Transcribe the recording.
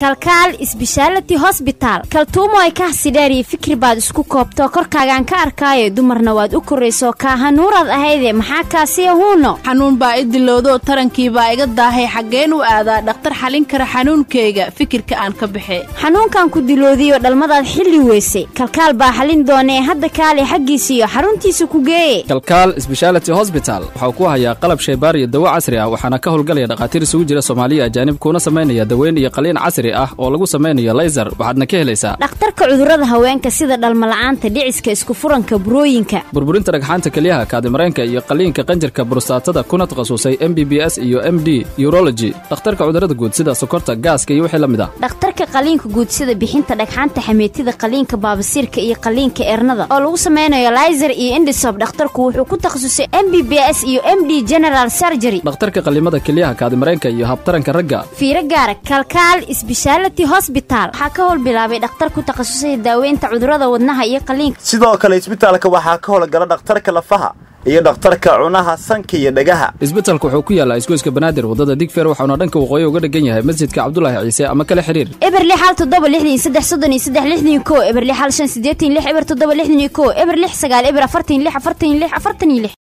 kalkaal isbishaalati hosbitaal kaltuumo ay kahsidheer iyo fikri baad isku koobto korkaagaan ka arkaayo dumarna waad u korayso kaahanuuraad ahayde maxaa kaasiya huuno xanuun baa i dilowdo tarankiibaa iga daahay xaggeen u aadaa dhakhtar xalin kara xanuunkayga fikirka aan ka baxe xanuunkan ku diloodiyo dhalmadaad xilli weysay kalkaal baa xalin doonee hadda kaale xaggiisiiyo xaruntiisa ku geeye kalkaal sbeshaality hosbital waxau ku hayaa qalab shaybaar iyo dawo casri ah waxaana ka howlgalaya dhakhaatiir isugu jira soomaaliya ajaanib kuuna samaynaya daweyn iyo qaliin casri ah oo lagu samaynayo laysar waxaadna ka helaysaa dhakhtarka cudurrada haweenka sida dhalmala'aanta dhiciska iskufuranka burooyinka burburinta dhagxaanta kelyaha kaadimareenka iyo qaliinka qanjirka burustaatada kuna takhasusay m b b s iyo m d urology dhakhtarka cudurrada guud sida sokorta gaaska iyo wixii la mid ah dhakhtarka qaliinka guud sida bixinta dhagxaanta xameetida qaliinka baabasiirka iyo qaliinka eernada oo lagu samaynayo layser iyo indhisob dhakhtarku wuxuu ku takhasusay m b b s iyo m d general surgery dhakhtarka qalimada kelyaha kaadimareenka iyo habtaranka ragga fiiro gaara kalkaal isbeshaality hosbital waxaa ka howl bilaabay dhakhtar ku takhasusay daaweynta cudurrada wadnaha iyo qaliinka sidoo kale isbitaalka waxaa ka howlgala dhakhtarka lafaha iyo dhakhtarka cunaha sanka iyo dhagaha isbitalka wuxuu ku yaallaa isgoyska banaadir waddada digfeer waxauna dhanka waqooyi uga dhegan yahay masjidka cabdulaahi ciise ama kale xidhiir eber lix hal toddoba lixdan iyo saddex soddon iyo saddex lixdan iyo ko eber lix hal shan siddeetan lix eber toddoba lixdan iyo ko eber lix sagaal eber afartan lix afartan lix afartan iyo lix